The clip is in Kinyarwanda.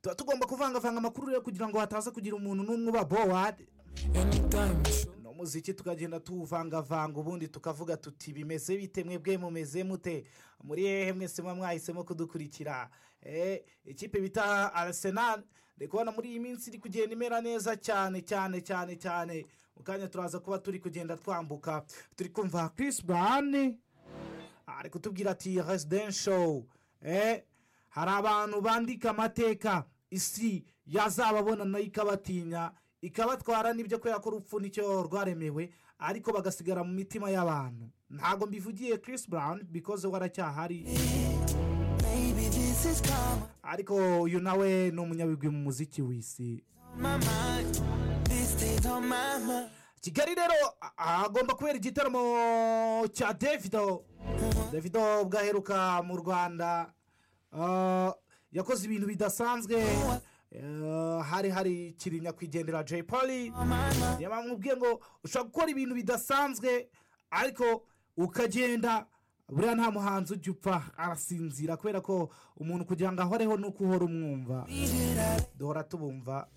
tuba tugomba kuvangavanga amakuru rero kugira ngo hataza kugira umuntu n'umwe uba bowade ni umuziki tukagenda tuwuvangavanga ubundi tukavuga tuti bimeze bite mwebwe mumeze mute muri hehe mwese muba mwahisemo kudukurikira ikipe bita arasenal ndi kubona muri iyi minsi iri kugenda imera neza cyane cyane cyane cyane mu kanya turaza kuba turi kugenda twambuka turi kumva kirisi burani ari kutubwira ati residensho hari abantu bandika amateka isi yazababona nayo ikabatinya ikabatwara n'ibyo kubera ko urupfu nicyo rwaremewe ariko bagasigara mu mitima y'abantu ntabwo mbivugiye kirisi burawuni bikoze waracyahari ariko uyu nawe ni umunyabigwi mu muziki w'isi kigali rero agomba kubera igitaramo cya davido davido ubwo aheruka mu rwanda yakoze ibintu bidasanzwe hari hari kiri nyakwigendera jay poli yamubwiye ngo ushobora gukora ibintu bidasanzwe ariko ukagenda buriya nta muhanzi ujya upfa arasinzira kubera ko umuntu kugira ngo ahoreho ni uko uhora umwumva duhora tubumva